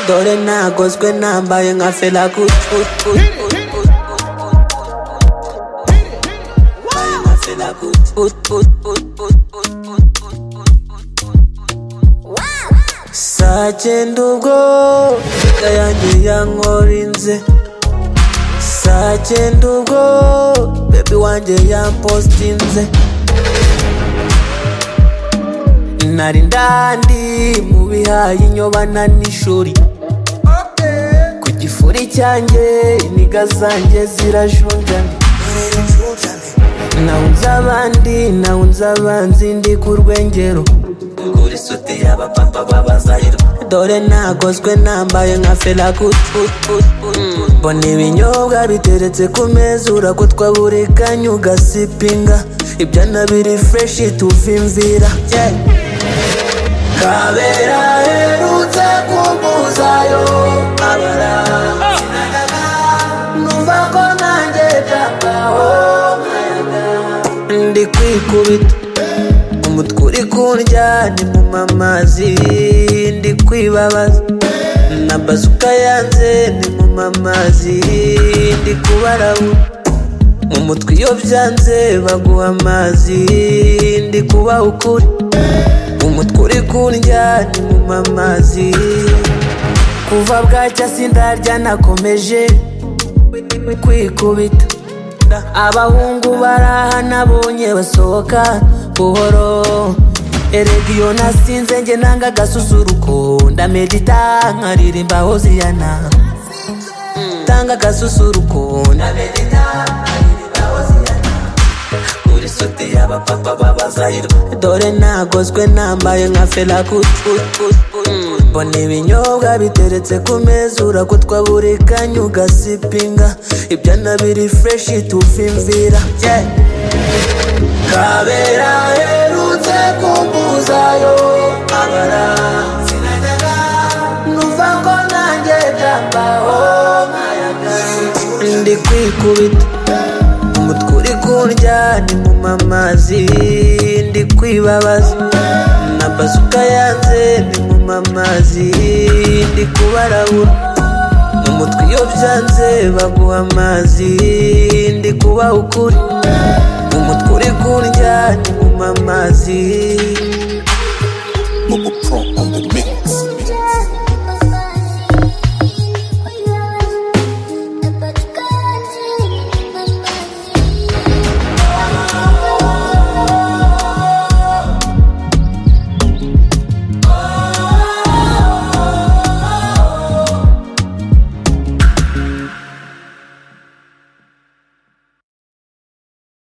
dore ntagozwe nambaye nka fela kuti saa cyenda ubwo imbwa yanjye yankorinze saa cyenda ubwo bebi wanjye yampostinze nari ndandi mu bihaye inyobana n'ishuri ku gifuri cyanjye iniga zanjye zirajunjana nawunze abandi nawunze abanzi ndi ku rwengero kuri suti y'abapapa babazahirwa dore nagozwe nambaye nka fela mbona ibinyobwa biteretse ku meza urakutwa buri kanya ugasipinga ibyana biri fureshi tuvimvira Yeah. kabera herutse kumbuzayo abara numva ko nanjye byakaho ndi kwikubita umutwe uri kundya ni mu mamazi ndi kwibabaza na bazuka yanze ni mu mamazi ndi kubarabura mu mutwe iyo byanze baguha amazi ndi kubaha ukuri umutwe uri kundya ni mu mamazi kuva bwacya sindarya nakomeje kwikubita abahungu baraha nabonye basohoka buhoro erega iyo nasinze njye nanga agasusuruko ndamedita nkaririmba hoziyana tanga agasusuruko ndamedita nkaririmba hoziyana kuri suti y'abapapa babazahirwa dore nagozwe nambaye nka fela kuti mbona ibinyobwa biteretse ku meza urakutwa buri kanya ugasipinga ibyana biri fureshi tuvimvira Yeah. kabera herutse kumbuzayo abara numva ko nanjye byambaho ndi kwikubita umutwe uri kundya ni mu mamazi ndi kwibabaza na bazuka yanze ni mu mamazi ndi kubarabura mu mutwe iyo byanze baguha amazi ndi kubaha ukuri umutwe uri kundya ni mu mamazi